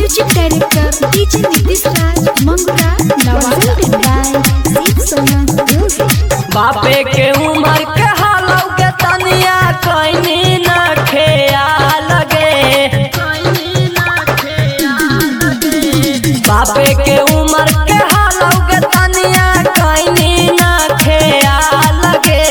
Music director DJ Nitish Raj Mangura presented by Deep Sona Music. बापे के उमर के हालौ के तनिया कहीं न खेया लगे बापे के उमर के हालौ के तनिया कहीं न खेया लगे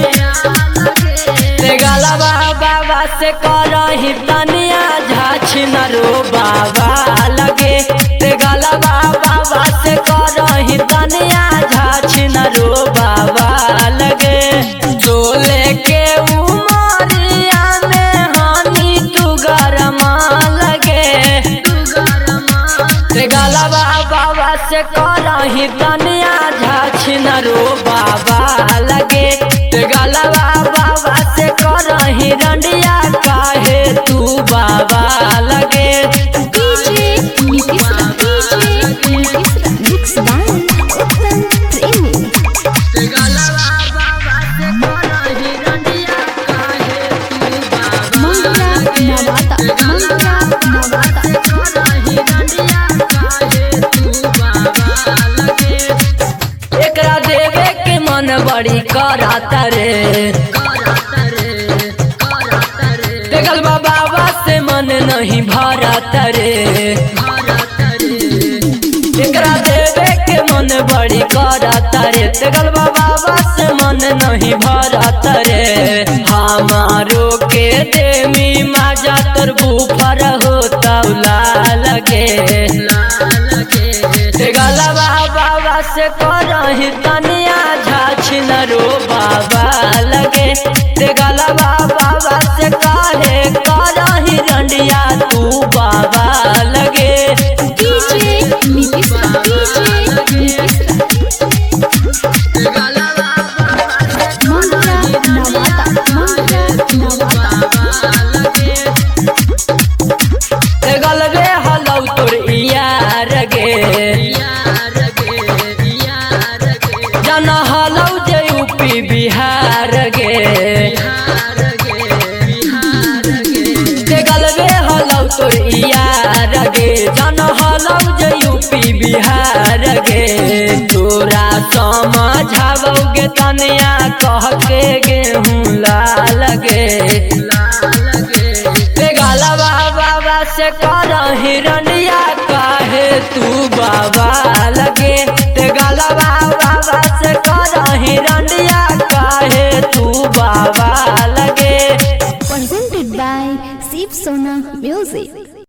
ते गलबा बाबा से करही तनिया झाछ न रो बाबा लगे ते गलबा बाबा से करही तनिया झाछ न रो बाबा लगे चोले के उमरिया में हानि तू गरमा लगे ते गलबा बाबा से करही तनिया झाछ न रो बाबा लगे ते गलबा बाबा से करही रंडिया काहे तू बाबा लगे DJ Nitish Raj DJ Nitish Raj Mix by Uttam Premi. ते गलबा बाबा से करही रंडिया काहे तू बाबा Mangura Navata Mangura Navata करही रंडिया काहे तू बाबा लगे एकरा देवे के मन बड़ी कराता रे देखल बा बाबा से मन नहीं भरता रे एकरा देवे के मन बड़ी कराता रे देखल बा बाबा से मन नहीं भरता रे हमारो के देमी माजा तोर बुफर होता लगे ते गलबा बाबा से करही तनिया झाछ न रो बाबा लगे ते गलबा बाबा से काहे करही रंडिया तू बाबा लगे DJ Nitish Raj DJ Nitish Raj Mangura Navata Mangura Navata ते गलबे हलौ तोर यार गे जन हलौ जे यूपी बिहार गे ते गलबे हलौ तोर यार गे जन हलौ जे यूपी बिहार गे तोरा समझावोगे तनिया कह के गेहूँ लाल गे ते गलबा बाबा से करही रंडिया काहे तू बाबा लगे ते गलबा बाबा से करही रंडिया काहे तू बाबा लगे presented by Deep Sona Music.